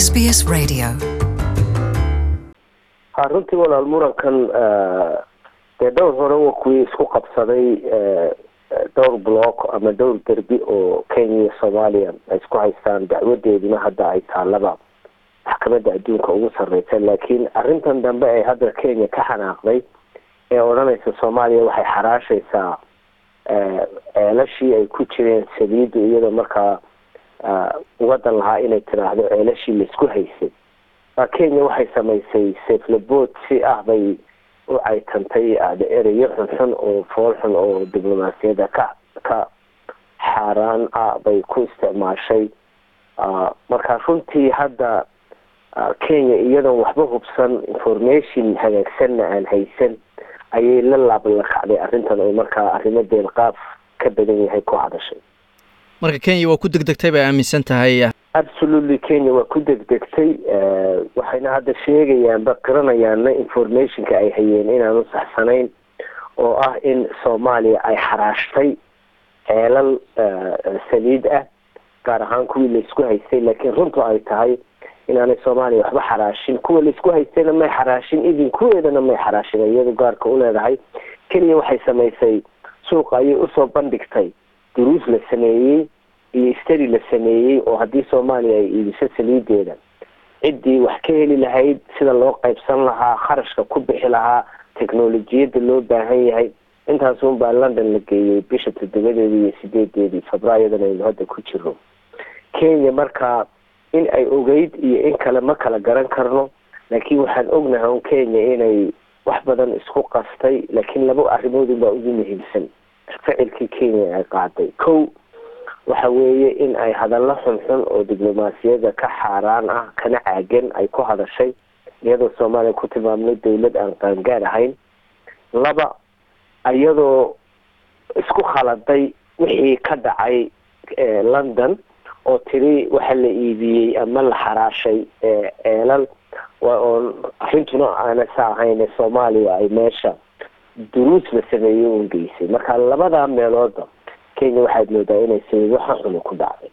SBS Radio. ha runtii walaal murankan dee dhowr hore waa kuwii isku qabsaday dhowr block ama dhowr derbi oo kenya iyo soomaaliya ay isku haystaan dacwadeeduna hadda ay taalaba maxkamadda adduunka ugu sarreysa laakiin arrintan dambe ee hadda kenya ka xanaaqday ee odhanaysa soomaaliya waxay xaraashaysaa ceelashii ay ku jireen saliidu iyadoo markaa wadan lahaa inay tiraahdo ceelashii laisku haysay kenya waxay samaysay saflabood si ah bay u caytantay ereyo xunxun oo fool xun oo diblomaasiyadda ka ka xaaraan ah bay ku isticmaashay marka runtii hadda kenya iyadoon waxba hubsan information hagaagsanna aan haysan ayay la laablakacday arrintan oo markaa arrimo deelqaaf ka badan yahay ku hadashay marka kenya waa ku degdegtay bay aaminsan tahay absolutely kenya waa ku degdegtay waxayna hadda sheegayaanba qiranayaanna informationka ay hayeen inaanu saxsanayn oo ah in soomaaliya ay xaraashtay ceelal saliid ah gaar ahaan kuwii laisku haystay laakiin runtu ay tahay inaanay soomaaliya waxba xaraashin kuwa laisku haystayna may xaraashin idin kuweedana may xaraashin iyadu gaarka u leedahay kenya waxay samaysay suuqa ayay usoo bandhigtay duruus la sameeyey iyo stari la sameeyey oo haddii soomaaliya ay iibiso saliideeda ciddii wax ka heli lahayd sida loo qaybsan lahaa kharashka ku bixi lahaa technolojiyadda loo baahan yahay intaasun baa london la geeyey bisha toddobadeedii iyo sideedeedii febraayadan aynu hadda ku jiro kenya markaa in ay ogeyd iyo in kale ma kala garan karno laakiin waxaan ognahay un kenya inay wax badan isku qastay laakiin laba arrimoodun baa ugu muhiimsan ficilkii kenya ay qaaday ko waxa weeye in ay hadallo xunxun oo diblomaasiyadda ka xaaraan ah kana caagan ay ku hadashay iyadoo soomaaliya ku tilmaamnay dawlad aan qaangaar ahayn laba iyadoo isku khaladay wixii ka dhacay london oo tiri waxa la iibiyey ama la xaraashay ceelal oon arrintuna aana sa ahayn soomaaliya ay meesha duruus la sameeyey un geysay marka labada meelooda kenya waxaad moodaa inay saliid waxa xuni ku dhacday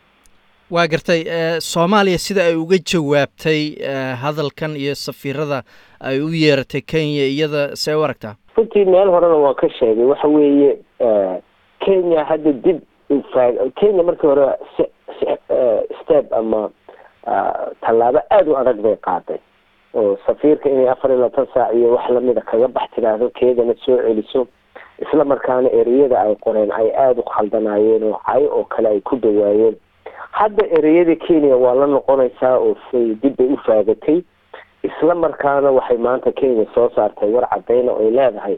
waa gartay soomaaliya sida ay uga jawaabtay hadalkan iyo safiirada ay u yeeratay kenya iyada see u aragtaa runtii meel horena waa ka sheegay waxa weeye kenya hadda dib ufaag kenya markii hore step ama tallaabo aada u adag bay qaaday oo safiirka inay afar iyo labaatan saac iyo wax lamida kaga bax tiraahdo keedana soo celiso isla markaana ereyada ay qoreen ay aada u khaldanaayeen oo cay oo kale ay ku dhawaayeen hadda ereyada kenya waa la noqonaysaa oo dib bay u faagatay isla markaana waxay maanta kenya soo saartay war cadeyna oy leedahay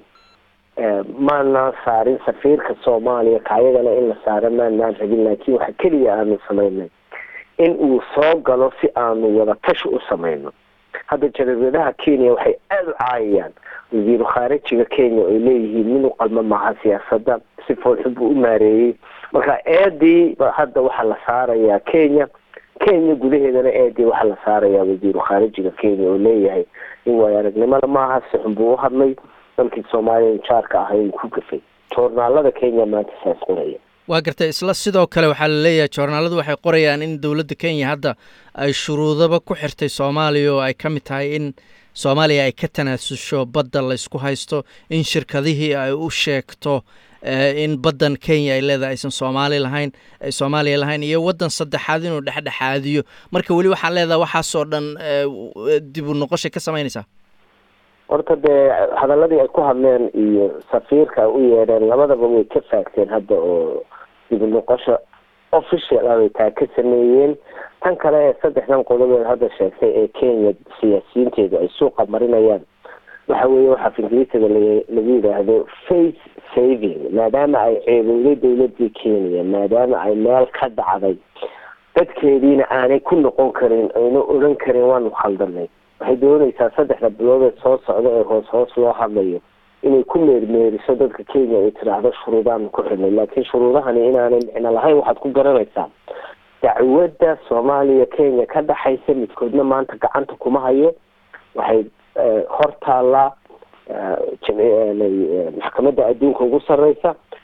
maanaan saarin safiirka soomaaliya kaayadana in la saaro maanaan rabin laakiin waxa keliya aanu samaynay in uu soo galo si aanu wada tashi u samayno hadda jarabeedaha kenya waxay aada u caayayaan wasiiru khaarijiga kenya ay leeyihiin min u qalmo maaha siyaasadda si foolxun buu u maareeyey marka eedii hadda waxaa la saarayaa kenya kenya gudaheedana eedii waxaa la saarayaa wasiiru khaarijiga kenya oo leeyahay in waayo aragnimada maaha si xun buu u hadlay dalkii soomaaliya jaarka ahay uu ku gafay joornaalada kenya maanta saas qoraya waa gartay isla sidoo kale waxaa la leeyahay joornaaladu waxay qorayaan in dowladda kenya hadda ay shuruudaba ku xirtay soomaaliya oo ay ka mid tahay in soomaaliya ay ka tanaasusho badda la isku haysto in shirkadihii ay u sheegto in baddan kenya ay leedahay aysan soomaali lahayn ay soomaaliya lahayn iyo waddan saddexaad inuu dhexdhexaadiyo marka weli waxaa leedahay waxaasoo dhan dib u noqoshay ka samaynaysaa horta dee hadaladii ay ku hadleen iyo safiirka ay u yeedheen labadaba way ka faagteen hadda oo dib u noqosho official ah bay taa ka sameeyeen tan kale ee saddexdan qodobeed hadda sheegtay ee kenya siyaasiyiinteedu ay suuqa marinayaan waxa weeye waxaa ingiriisiga lagu yidhaahdo face saving maadaama ay ceebowday dawladii kenya maadaama ay meel ka dhacday dadkeediina aanay ku noqon karin ayna odhan karin waanu khaldanay waxay doonaysaa saddexda bilood ee soo socda ee hoos hoos loo hadlayo inay ku meermeeriso dadka kenya ay tiraahdo shuruudaanu ku xidhnay laakiin shuruudahani inaanay micno lahayn waxaad ku garanaysaa dacwadda soomaaliya kenya ka dhaxaysa midkoodna maanta gacanta kuma hayo waxay hor taallaa maxkamadda adduunka ugu sarreysa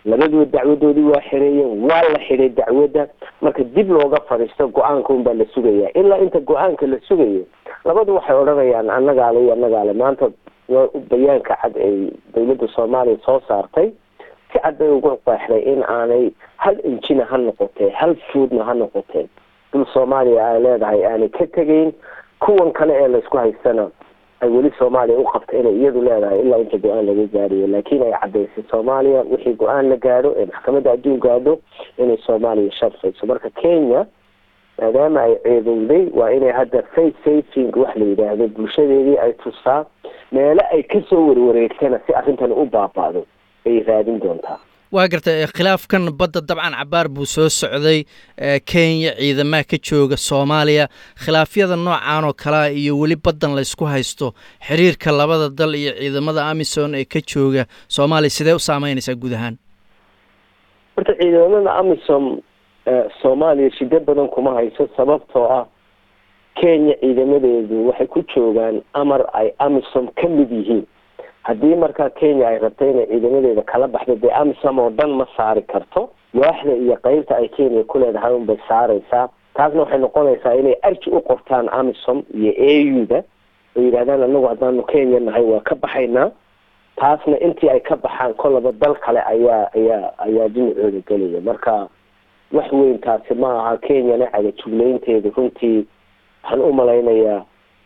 labaduba dacwadoodii waa xireeyeen waa la xidhay dacwadda marka dib looga fadhiisto go-aanka unbaa la sugaya ilaa inta go-aanka la sugayo labadu waxay odhanayaan annagaale iyo annagaale maanta bayaanka cad ay dawladda soomaaliya soo saartay si cad bay ugu qeexday in aanay hal injina ha noqotee hal foodna ha noqotee dul soomaaliya ay leedahay aanay ka tegeyn kuwan kale ee laysku haystana ay weli soomaaliya u qabta inay iyadu leedahay ilaa inta go-aan laga gaariyo laakiin ay cadaysay soomaaliya wixii go-aan la gaadho ee maxkamadda adduun gaadho inay soomaaliya sharfayso marka kenya maadaama ay ceedowday waa inay hadda face safing wax la yidhaahdo bulshadeedii ay tustaa meelo ay kasoo warwareegtana si arrintan u baaba'do ay raadin doontaa waa gartay khilaafkan badda dabcan cabaar buu soo socday kenya ciidamaha ka jooga soomaaliya khilaafyada noocan oo kalea iyo weli baddan laysku haysto xiriirka labada dal iyo ciidamada amison ee ka jooga soomaaliya sidee u saameynaysaa guud ahaan horta ciidamada amisom soomaaliya shido badan kuma hayso sababtoo ah kenya ciidamadeedu waxay ku joogaan amar ay amisom ka mid yihiin haddii markaa kenya ay rabto inay ciidamadeeda kala baxdo dee amisom oo dhan ma saari karto waaxda iyo qeybta ay kenya ku leedahay unbay saaraysaa taasna waxay noqonaysaa inay arji u qortaan amisom iyo a u da oo yidhahdaan anagu haddaanu kenya nahay waa ka baxaynaa taasna intii ay ka baxaan kolaba dal kale ayaa ayaa ayaa dhinacooda gelaya marka wax weyn taasi ma aha kenyana cagajuglaynteedu runtii waxaan u malaynayaa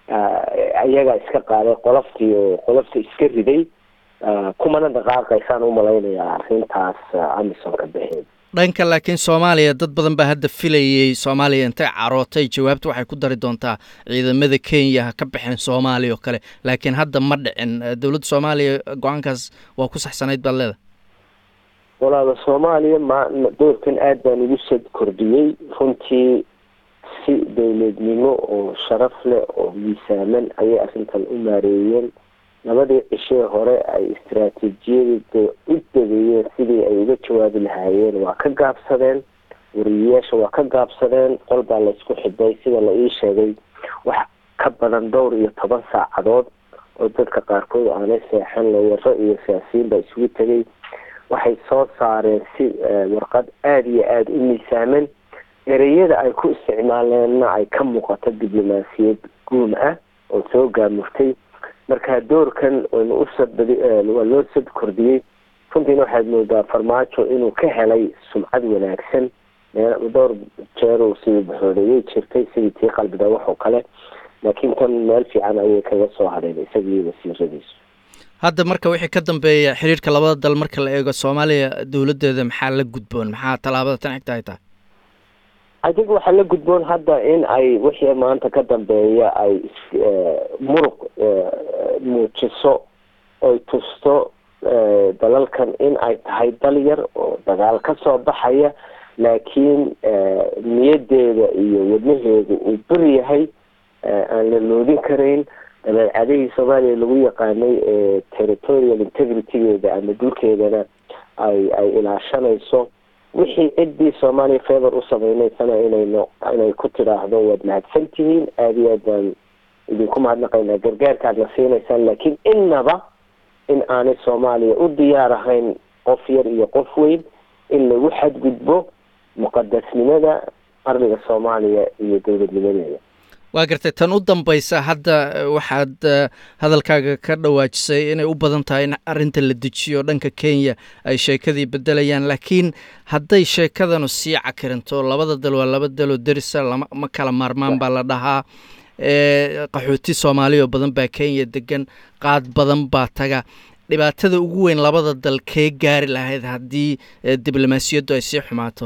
iyagaa iska qaaday qoloftii oo qolofta iska riday kumana dhaqaaqaysaan u malaynayaa arrintaas amisom ka baxeed dhanka laakiin soomaaliya dad badan baa hadda filayay soomaaliya intay carootay jawaabta waxay ku dari doontaa ciidamada kenya ha ka baxeen soomaaliya oo kale laakiin hadda ma dhicin dowladda soomaaliya go-aankaas waa ku saxsanayd baad leeda walaala soomaaliya ma doorkan aad baan ugu sad kordhiyey runtii si dowladnimo oo sharaf leh oo miisaaman ayay arrintan u maareeyeen labadii cishee hore ay istaraatiijiyada u dabeeyeen sidii ay uga jawaabi lahaayeen waa ka gaabsadeen wariyayaasha waa ka gaabsadeen qol baa laysku xidhay sida la ii sheegay wax ka badan dhowr iyo toban saacadood oo dadka qaarkood aanay seexan lawaro iyo siyaasiyiin baa isugu tegay waxay soo saareen si warqad aada iyo aada u miisaaman ereyada ay ku isticmaaleenna ay ka muuqato diblomaasiyad guun ah oo soo gaamurtay marka doorkan waynu usabadi waa loo sad kordhiyey runtiina waxaad moodaa farmaajo inuu ka helay sumcad wanaagsan dhowr jeer uu sidii baxoodeeyay jirtay sidii tii qalbida wax oo kale laakiin tan meel fiican ayay kaga soo hadheen isagii wasiiradiisu hadda marka wixii ka dambeeya xiriirka labada dal marka la eego soomaaliya dowladdeeda maxaa la gudboon maxaa tallaabada tan xigta ay tahay adig waxaa la gudboon hadda in ay wixii maanta ka dambeeya ay muruq muujiso oy tusto dalalkan in ay tahay dal yar oo dagaal ka soo baxaya laakiin niyadeeda iyo wadnaheedu uu bir yahay aan la loodin karayn dabeecadihii soomaaliya lagu yaqaanay ee territorial integritygeeda ama dhulkeedana ay ay ilaashanayso wixii ciddii soomaaliya favor u sameynaysana inayno inay ku tidhaahdo waad mahadsan tihiin aada iyo aad baan idinku mahadnaqaynaa gargaarkaadna siinaysaan laakiin innaba in aanay soomaaliya u diyaar ahayn qof yar iyo qof weyn in lagu xadgudbo muqadasnimada qarniga soomaaliya iyo dowladnimadeeda waa gartay tan u dambaysa hadda waxaad hadalkaaga ka dhawaajisay inay u badan tahay in arrinta la dejiyo dhanka kenya ay sheekadii bedelayaan laakiin hadday sheekadanu sii cakirinto labada dal waa laba daloo derisa lama ma kala maarmaan baa la dhahaa qaxooti soomaaliya oo badan baa kenya degan qaad badan baa taga dhibaatada ugu weyn labada dal kee gaari lahayd haddii diblomaasiyaddu ay sii xumaato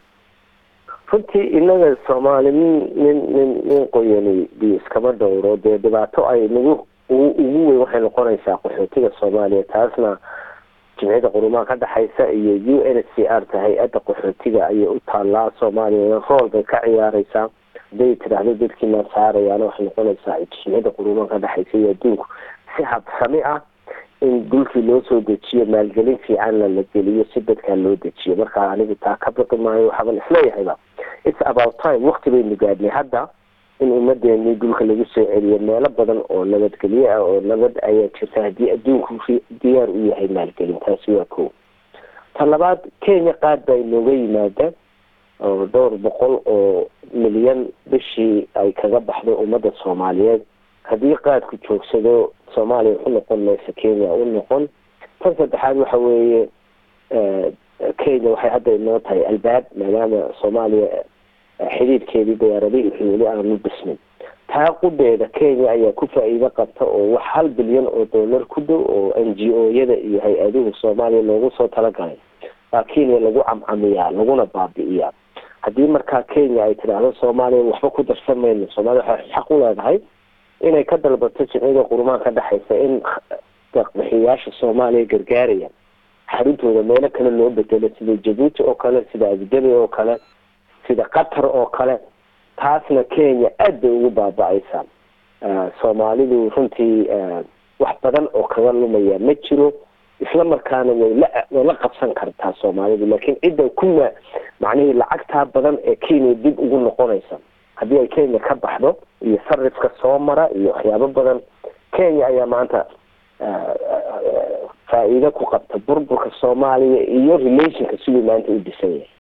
runtii inaga soomaali nin nin nin nin qoyani biyo iskama dhowro dee dhibaato ay nagu ugu weyn waxay noqonaysaa qaxootiga soomaaliya taasna jimciyada qurumaha ka dhexaysa iyo u n c r ta hay-adda qaxootiga ayay u taallaa soomaaliya rool bay ka ciyaareysaa haday tidhaahdo dadkiinaa saarayaana waxay noqonaysaa jimciyada qurumaha ka dhexaysa iyo adduunku si habsami ah in dhulkii loo soo dejiyo maalgelin fiicanna la geliyo si dadkaa loo dejiyo marka anigu taa ka baqi maayo waxaaban isleeyahayba its about time wakti baynu gaadhnay hadda in ummadeenii dhulka lagu soo celiyo meelo badan oo nabadgelyo ah oo nabad ayaa jirta haddii adduunku diyaar u yahay maalgelin taasi waa ko ta labaad kenya qaad baa inooga yimaada oo dhowr boqol oo milyan bishii ay kaga baxdo ummadda soomaaliyeed haddii qaadku joogsado soomaaliya u noqon mayso kenya u noqon tan saddexaad waxa weeye kenya waxay hadda inoo tahay albaab maadaama soomaaliya xidhiidhkeedii diyaaradihii wixii weli aanu dhismin taa qudeeda kenya ayaa ku faa-iido qabta oo wax hal bilyan oo dollar ku dhow oo n g o yada iyo hay-aduhu soomaaliya loogu soo talagalay baa kenya lagu camcamiyaa laguna baabi'iyaa haddii markaa kenya ay tidhaahdo soomaaliya waxba ku darsan mayno soomaaliya waxay xaq u leedahay inay ka dalbato jimciyada qurumaan ka dhexaysa in bixiyaasha soomaaliya gargaaraya xaruntooda meelo kale loo bedelo sida jabuuti oo kale sida abudabi oo kale sida qatar oo kale taasna kenya aad bay ugu baaba-aysaa soomaalidu runtii wax badan oo kaga lumaya ma jiro isla markaana way la way la qabsan kartaa soomaalidu laakiin cidda kuma macnihii lacagtaa badan ee kenya dib ugu noqonaysa haddii ay kenya ka baxdo iyo sarifka soo mara iyo waxyaabo badan kenya ayaa maanta faa-iido ku qabta burburka soomaaliya iyo relationka siduu maanta u dhisan yahay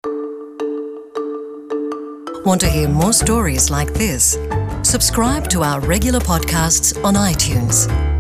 Want to hear more stories like this? Subscribe to our regular podcasts on iTunes.